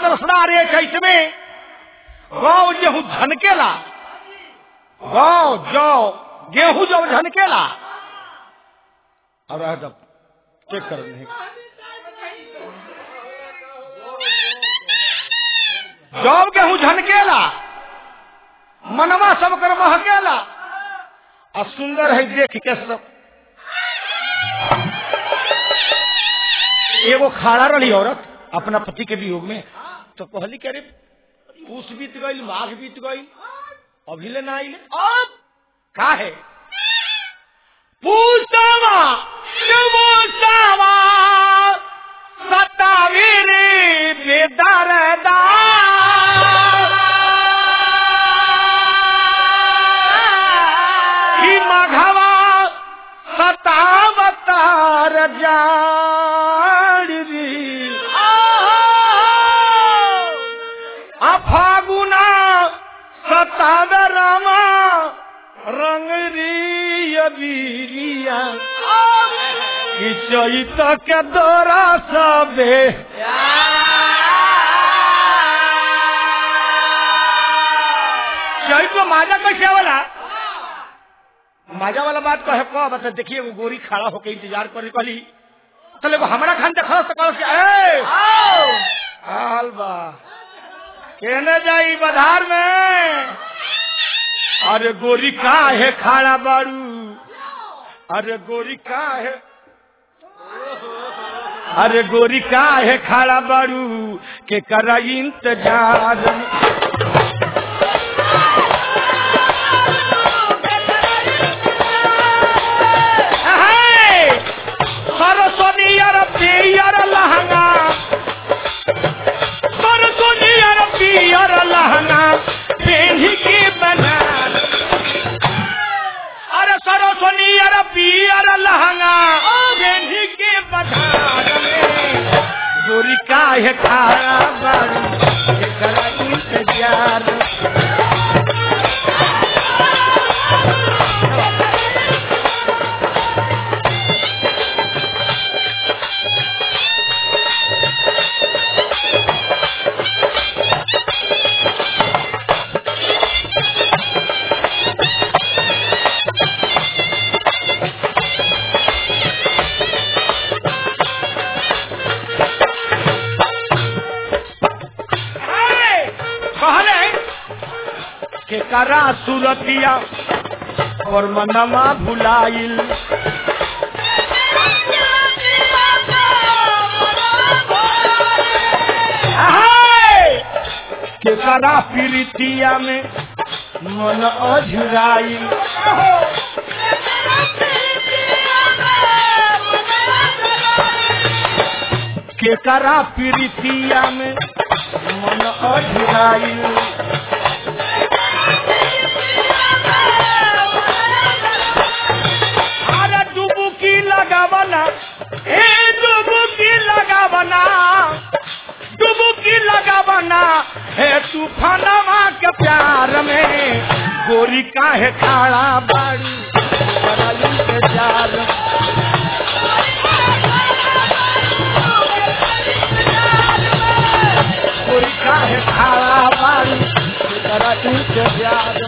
रसदार एक चैत में गाँव गेहूं झनकेला गाँव जौ गेहूं जब झनकेला और रह जब चेक कर नहीं जब गेहूं झनकेला मनवा सब कर महकेला और सुंदर है देख के सब एगो खाड़ा रही औरत अपना पति के वियोग में तो कहली कि अरे पूस बीत गई माघ बीत गई अभी ले ना आइले अब का है पूछावा पूछावा सतावीर बेदरदा ही मघवा सतावतार जाड़ी अफागुना सताव रामा रंग रीरिया कि चैत के दौरा सबे चैत को माजा कैसे वाला माजा वाला बात कहे कह बता देखिए वो गोरी खड़ा होके इंतजार कर कहली चले वो हमारा खान देखा तो कहो कि ए हाल बा कहने जाई बधार में अरे गोरी का है खाड़ा बारू अरे गोरी का है अरे गोरी का है खाड़ा बारू के करा इंतजार सरस्वती यार पियर लहंगा सरस्वती यार पियर लहंगा पेढ़ी के बना अरे सरस्वती यार पियर लहंगा पेढ़ी के बधार में गोरी का है खारा बारू एकरा इंतजार कहले के करा सुरतिया और मनवा भुलाइल के करा पीरितिया में मन अझुराइल के करा पीरितिया में मन अझुराइल अरे डुबुकी लगावना हे डुबुकी लगावना डुबुकी लगावना हे तूफानवा के प्यार में गोरी काहे खाड़ा बाड़ी कराई के जार गोरी काहे खाड़ा बाड़ी कराई के जार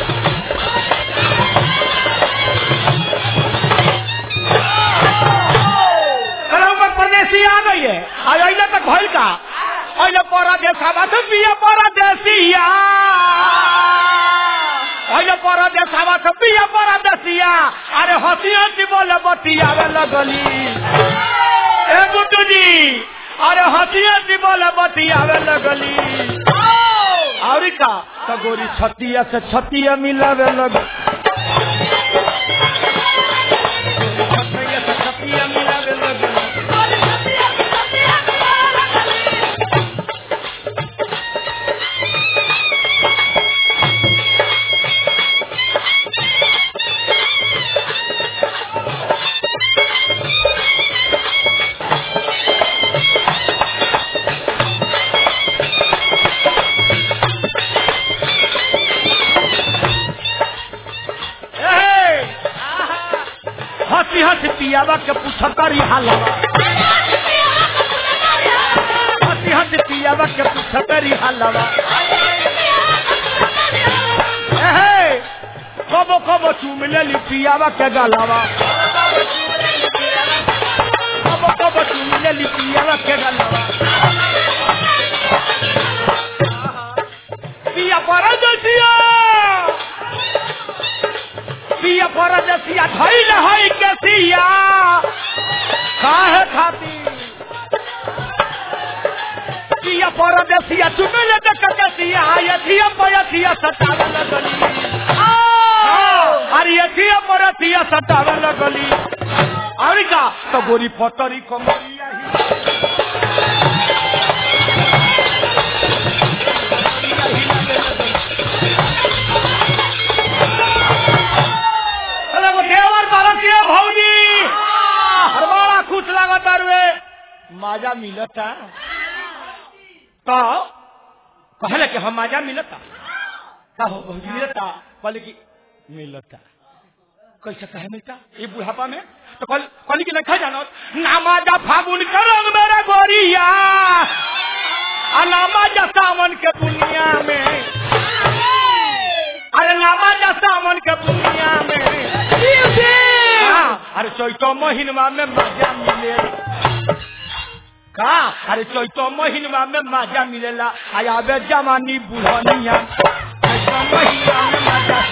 कलौकर परदेसी आ गई है आज अइले तक भइल का अइले परदेश आवा तो पिया परदेसिया अइले परदेश आवा तो पिया परदेसिया अरे हंसी हंसी बोले बतियावे लगली ए गुड्डू जी अरे हंसी हंसी बोले बतियावे लगली और का तो गोरी छतिया से छतिया मिलावे लग छतिया से छतिया मिलावे लगली ए, हंसी हंसी पियावा के पूछतारी हालवा हंसी हंसी हंसी पियावा के पूछा तेरी हलवा एहे कबो कबो चूम लेली पियावा के गलवा कबो कबो चूम लेली पियावा के गलवा पिया परदेसिया पिया परदेसिया धैल है के सिया काहे खाती पिया परदेसिया चुमेले देख के सिया यथिया पयथिया सतावे लगली अरे यथिया परथिया सतावे लगली अरे का तो गोरी पतरी कमरिया ही अरे वो देवर भारतीय भौजी अरे बड़ा खुश लागत रे माजा मिलता तो कहले कि हम माजा मिलता का हो भौजी मिलता कहले कि मिलता कैसे कहे मिलता ये बुढ़ापा में तो कल कहली कि नहीं जानो नामाजा फागुन का रंग मेरा गोरिया आ नामाजा सावन के दुनिया में अरे नामाजा सावन के दुनिया में हाँ, अरे चैतो महीनवा में मजा मिले का अरे चैतो महीनवा में मजा मिलेला आयाबे जवानी बुढ़निया चैतो महीनवा में मजा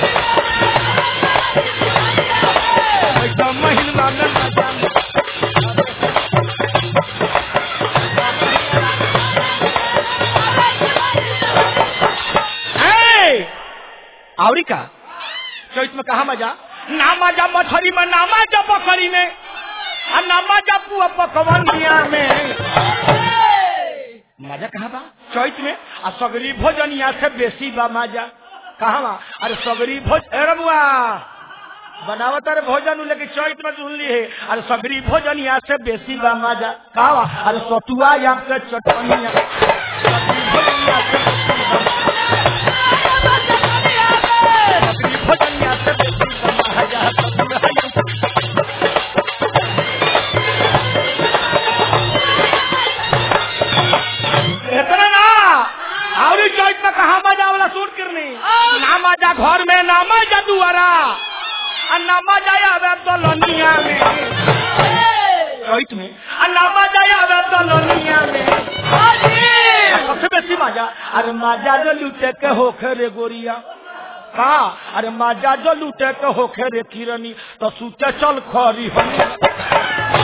चैतो महीनवा में मजा मिलेला। ए, आवरी का चैत में कहा मजा ना मजा मछली में ना मजा बकरी में आ ना मजा पुआ पकवनिया में मजा कहाँ बा चैत में आ सगरी भोजनिया से बेसी बा मजा कहाँ बा अरे सगरी भोज अरे बुआ बनावत अरे भोजन लेकिन चैत में सुन ली है अरे सगरी भोजनिया से बेसी बा मजा कहाँ बा अरे सतुआ या के चटनिया सगरी भोजनिया से बेसी बा सगरी भोजनिया से बेसी बा मजा सतुआ या इतना ना और चौक में कहा मजा वाला सूट करनी ना मजा घर में ना मजा दुआरा और ना मजा आवे दलनिया में चौक में और ना मजा आवे दलनिया में सबसे बेसी मजा अरे मजा जो लूटे के होखे रे गोरिया का अरे मजा जो लूटे के होखे रे किरनी तो सूते चल खरी हम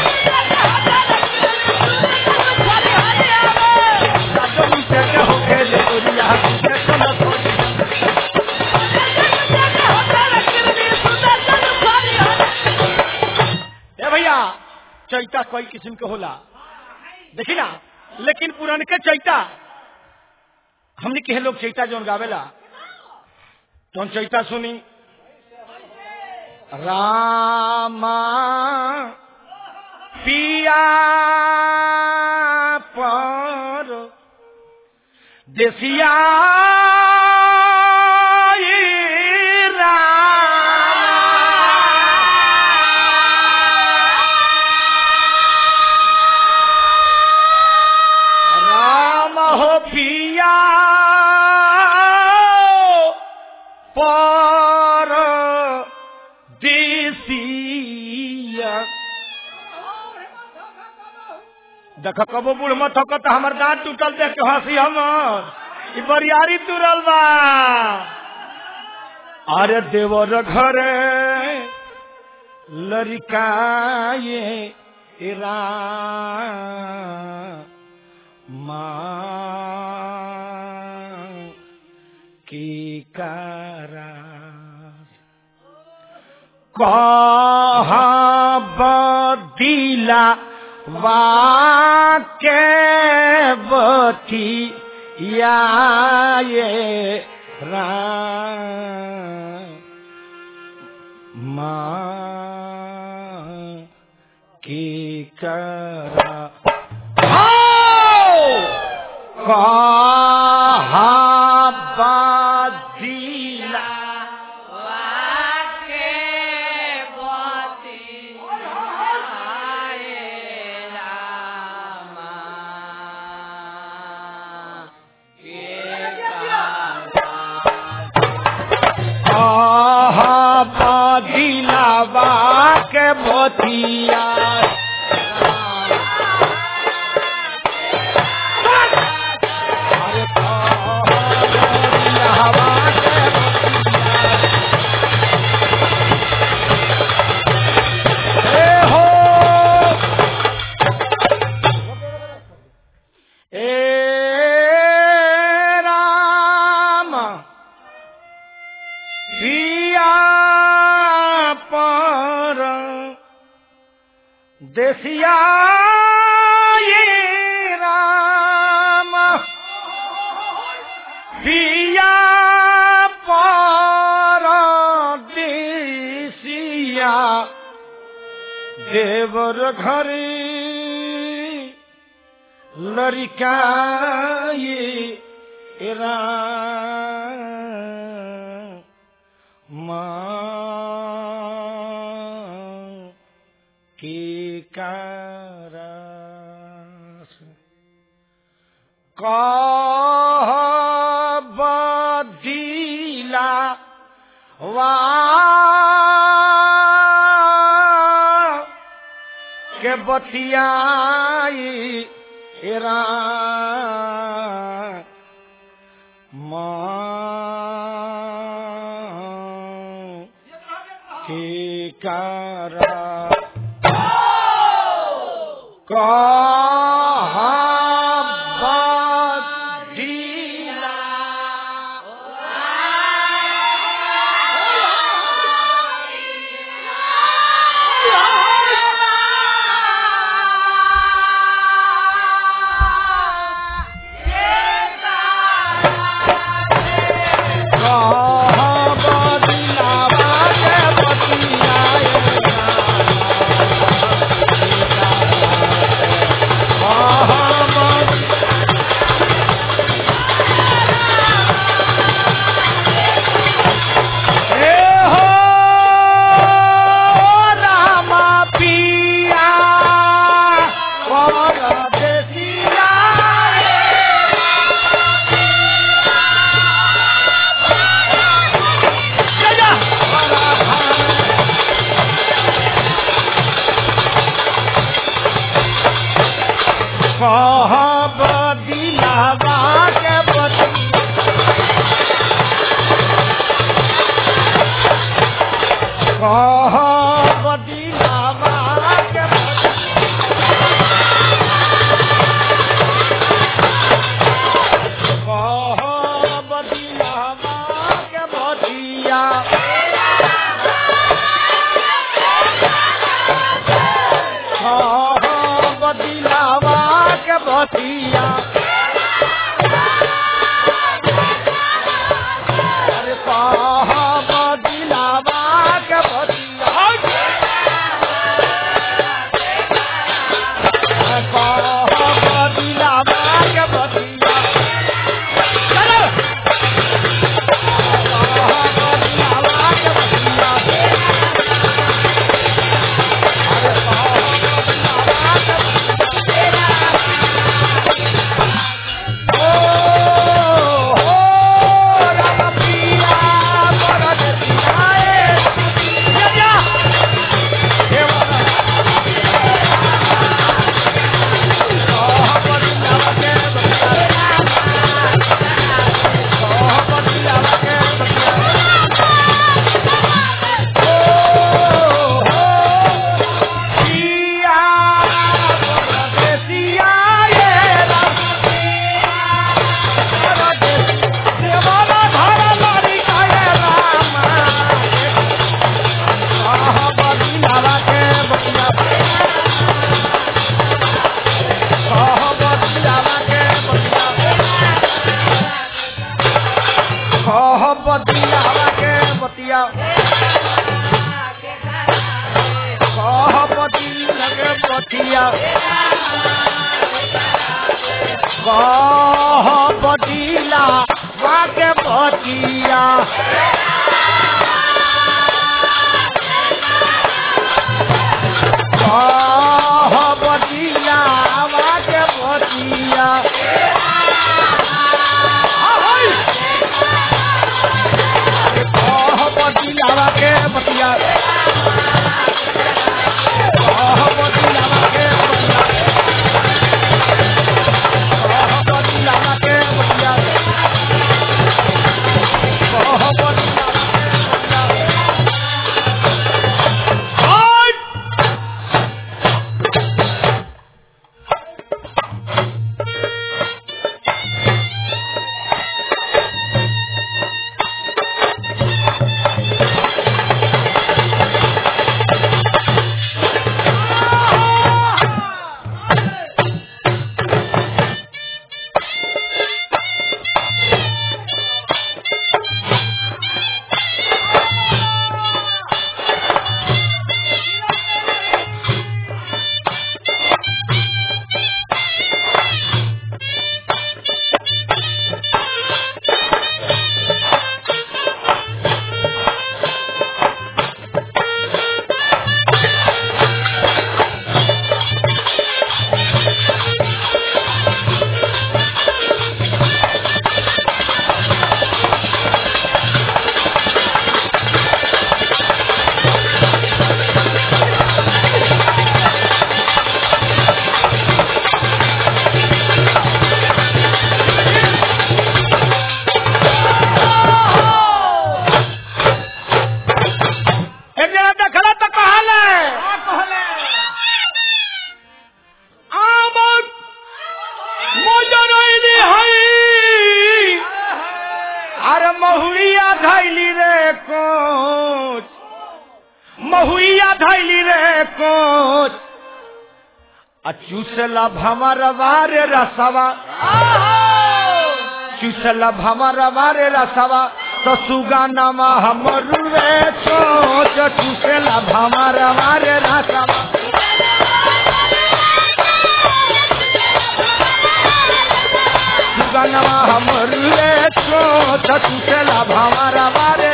जो लूटे के होखे रे गोरिया सूते चल खरी ए भैया चैता कई किस्म के होला देखी ना लेकिन पुरान के चैता हमने कहे लोग चैता जौन गावेला तो चैता सुनी रामा पिया पर देसिया राम हो पिया पर देसिया देख कबो बूढ़ मत हो तो हमर दांत टूटल देख के हंसी हमर ई बरियारी तुरल बा अरे देवर घरे लड़काए माँ की करा कहा बदीला वाके बती या ये माँ की करा कहा बदीला बतिया अरे कहबदियावा के बतिया। ए हो ए राम पिया पर देसिया ये राम पिया पर देसिया देवर घरी लड़िकाए माँ के कारस कह बदीला वा के बतियाई एरा माँ के कारा कह बदिलावा के बतिया कह बदिलावा के बतिया कह बदिलावा के बतिया कह बदिलावा के बतिया अरे कह बदिलावा के बतिया कह बदिलावा के बतिया चलो कह बदिलावा के बतिया अरे कह बदिलावा के बतिया के बतिया कह बती लगे बतिया कह बदीला वाके बतिया कह बदीला वाके बतिया कह बदीला वाके बतिया गईली रे कोच आ चूसला भमर वारे रसवा चूसला भमर वारे रसवा तो सुगानमा हमरू रे चोच चूसला भमर वारे रसवा सुगानमा हमरू रे चोच चूसला भमर वारे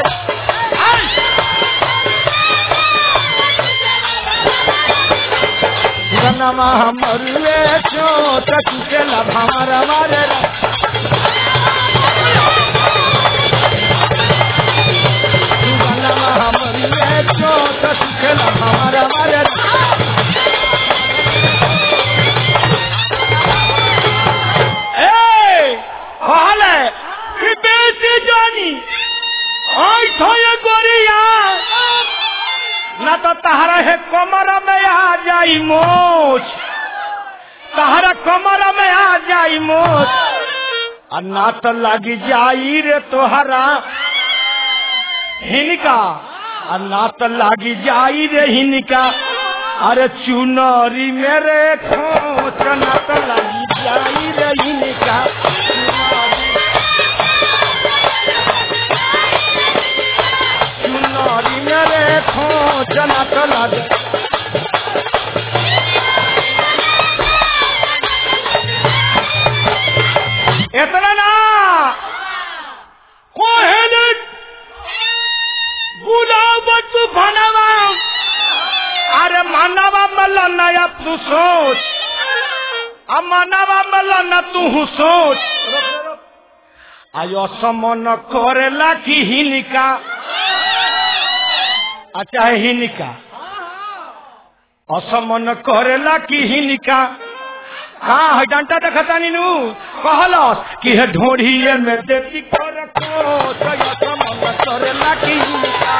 सुगानमा हमरू रे चोच चूसला भमर वारे सुगानमा हमरू रे चोच चूसला भमर वारे ए कहले कि बेटी जानी आई थोए गोरिया ना तो तहरा है कमर में आ जाई मोच तहरा कमर में आ जाई मोच आ ना तो लगी जाई रे तोहरा हिनका आ ना तो लगी जाई रे हिनका अरे चुनरी मेरे खोच ना तो लगी जाई रे हिनका चुनरी मेरे खोच ना तो लगी इतना ना कोहेन गुलाब तू भनवा अरे मानवा मल नया तू सोच अब मानवा मल न तू सोच आयो समन करेला की हिनिका अच्छा है हिनिका असमन करेला की हिनिका हाँ है डंटा देखता नीनू कहलस कि है ढोढ़िए में देती कर को तो ये समन करेला की हिनिका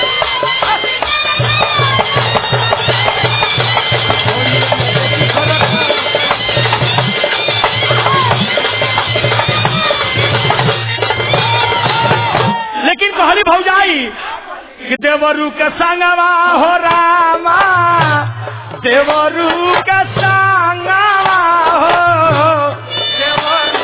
लेकिन कहली भौजाई कि देवरू के संगवा हो रामा देवरू के संगवा हो देवरू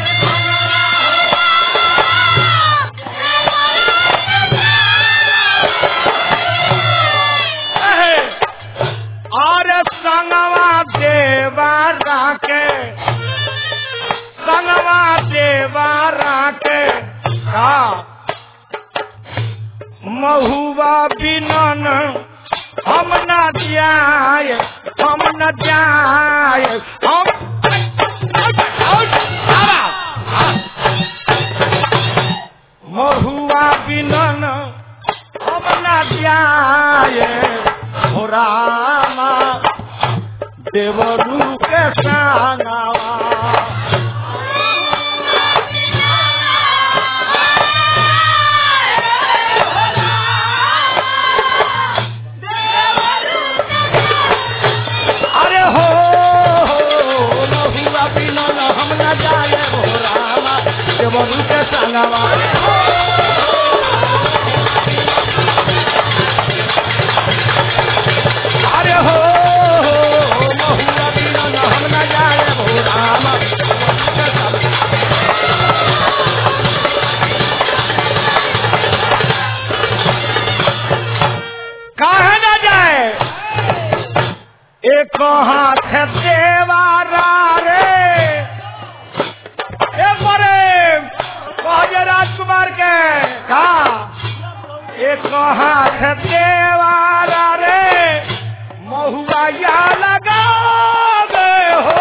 अहे, और संगवा देवारा के संगवा देवारा के का महुआ बिनन हम न जाय हम न जाय हम महुआ बिनन हम न जाय हो रामा देवरू के संगवा अरे हो महुआ बिनन हम न जाए हो रामा देवरू के संगवा अरे हो महुआ बिनन हम न जाए हो रामा देवरू के संगवा। काहे न जाए एक हाथ देवारा रे एक बड़े कहजे राजकुमार के का एक हाथ देवारा रे महुआ या लगा हो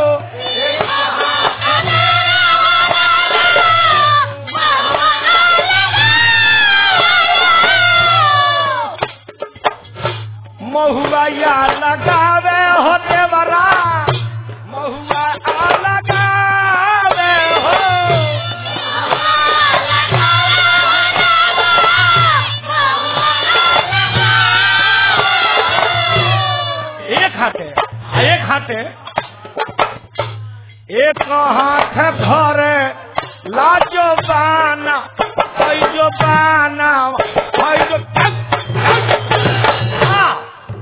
महुआ या लगावे हो देवरा महुआ आ लगावे हो एक हाथे एक हाथे एक हाथ धरे लाजो बाना जो बाना जो हाँ,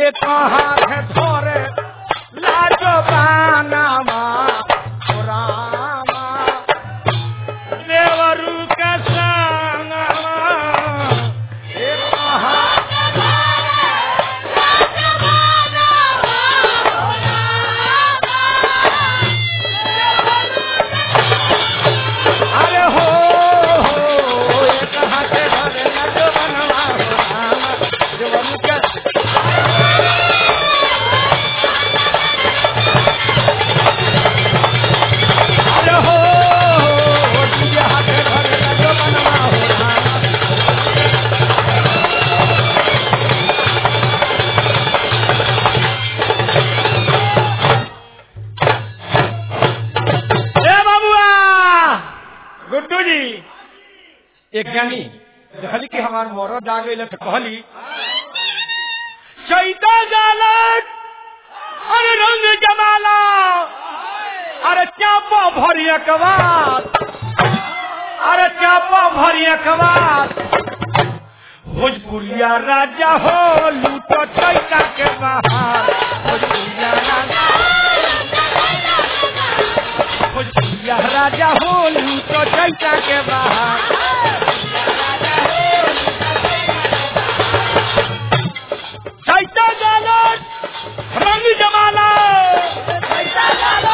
एक हाथ धोरे लाजो बानामा ओ रामा देवरू के संगमा एक हाथ अरे हो हो एक हाथ धरे लाजो बनवा हो रामा देवरू के अरे हो हो तुझे हाथ धरे लाजो बनवा हो रामा ए बाबुआ गुड्डू जी एक ज्ञानी कहली कि हमार मरद आ गई तो कहली चैता जालत अरे रंग जमाला अरे चापा भरी अकबार अरे चापा भरी अकबार भोजपुरिया राजा हो लूटो चैता के बाहर भोजपुरिया राजा भोजपुरिया राजा हो लूटो चैता के बाहर चैता जालत रंग जमाला चैता जालो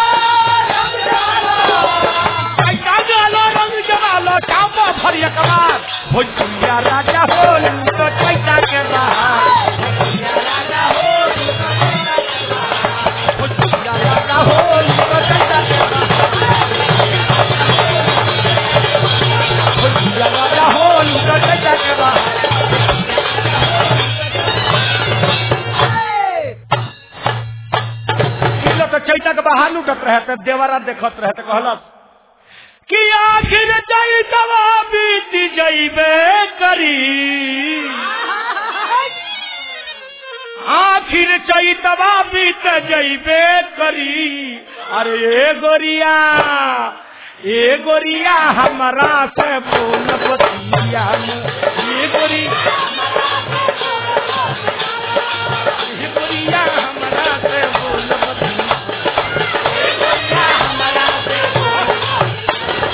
रंग जमालो चापा भरिया कमार भोजपुरिया राजा हो लूटो चैता के बाहर भोजपुरिया राजा हो लूटो चैता के बाहर भोजपुरिया राजा हो लूटो चैता के बाहर किलो तो चैता के बाहर लूटत रहे तो देवरा देखत रहे तो कहलस कि आखिर चैतवा बीत जइबे करी आखिर चैतवा बीत जइबे करी अरे ए गोरिया ए गोरिया हमरा से बोल बतिया ए गोरिया ए गोरिया हमरा से बोल बतिया ए गोरिया हमरा से बोल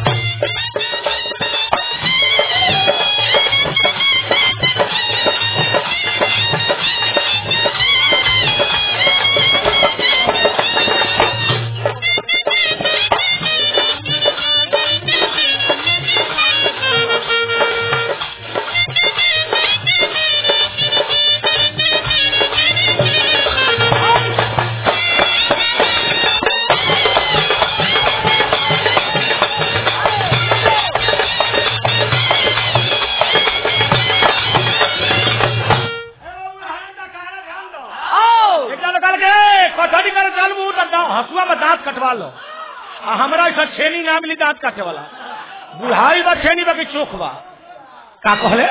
एकटा निकाल के कटौती करे चल मुंह तक दाओ हसुआ में दांत कटवा लो आ हमरा ऐसा छेनी ना मिली दांत काटे वाला बुढ़ाई बा छेनी बा कि चोख बा का कहले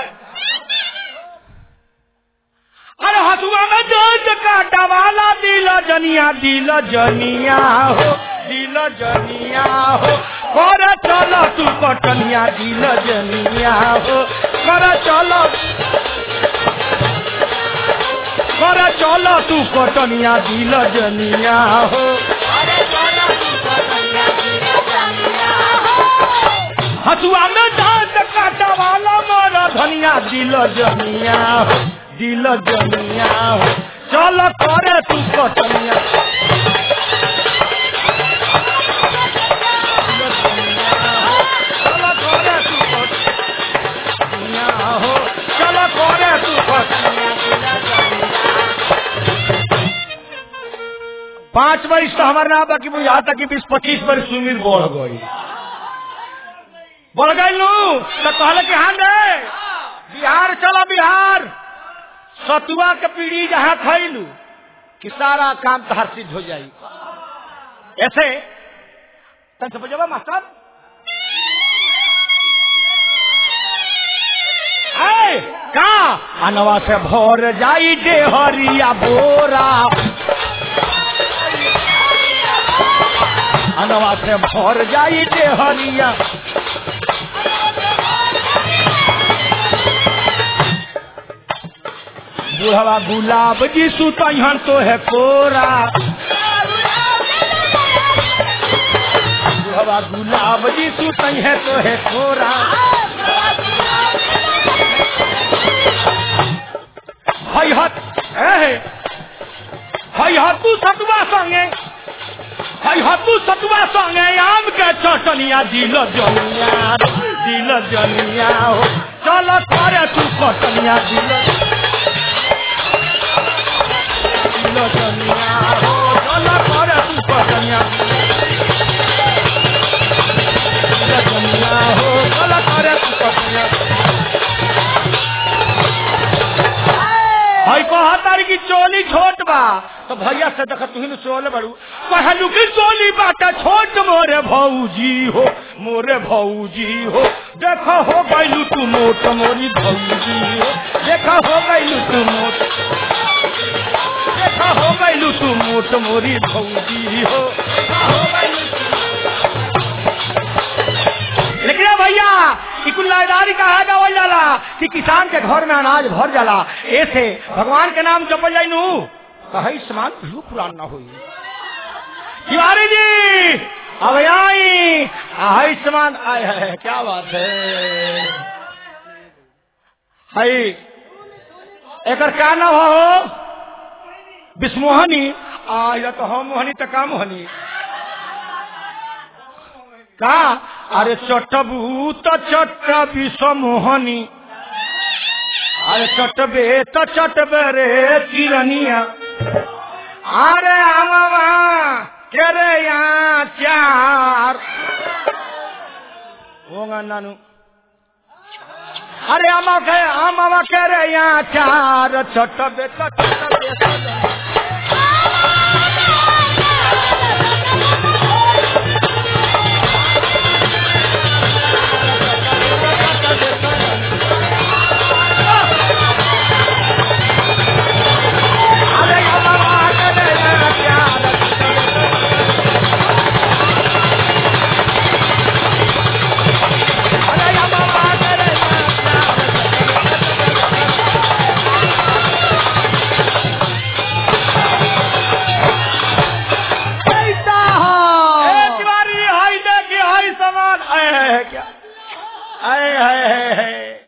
अरे हसुआ में दांत काटा वाला दिल जनिया दिल जनिया हो दिल जनिया हो कर चल तू कटनिया दिल जनिया हो कर चल कर चल तू कटनिया दिल जनिया हो हसुआ में दांत काटा वाला मोरा धनिया दिल जनिया हो दिल जनिया हो चल करे तू कटनिया चल करे तू कटनिया हो चल करे तू कटनिया पांच वर्ष तो हमारे ना बाकी मुझे यहाँ तक कि बीस पच्चीस वर्ष उम्र बढ़ गई बढ़ गई लू तो कहले कि हाँ रे बिहार चलो बिहार सतुआ के पीढ़ी जहाँ खैलू कि सारा काम तहार सिद्ध हो जाई ऐसे तन समझो मास्टर है का अनवा से भोर जाई डेहरिया बोरा अनवा से भर जाई डेहरिया बुढ़वा गुलाब जी सुतहन तो है कोरा बुढ़वा गुलाब जी सुतई है तो है कोरा हई हत ए हई हतू सतुआ संगे हई हतू सतुआ संगे आम के चटनिया दिल जनिया दिल जनिया हो चल करे तू कटनिया दिल दिल जनिया हो चल करे तू कटनिया दिल जनिया हो चल करे तू कटनिया हई कहतारी की चोली छोट बा तो भैया से देख तुहिन चोल बड़ू कहलू की चोली बाटा छोट मोरे भौजी हो मोरे भौजी हो देखो हो गईलू तू मोट मोरी भौजी हो देखो हो गईलू तू मोट देखो हो गईलू तू मोट मोरी भौजी हो देखो हो गईलू तू लेकिन अब भैया कि कुल लाइदारी कहा गावल जाला कि किसान के घर में अनाज भर जाला ऐसे भगवान के नाम जपल जाई नू कहे समान भू पुरान ना हुई तिवारी जी अब आई आई समान आय है क्या बात है हई एकर का नाम हो विस्मोहनी आ या तो हम मोहनी तो का मोहनी का अरे चटबू तो चट विषमोहनी अरे चटबे तो चटबे रे चिरनिया अरे आमावा केरे यहाँ चार होगा नानू अरे आमा के आमावा केरे यहाँ चार चटबे तो चटबे सजन। अरे आमावा केरे यहाँ चार अरे आमावा केरे यहाँ चार कैसा ए हो तिवारी हाय देखी हाय समान आए है क्या आए है, है, है।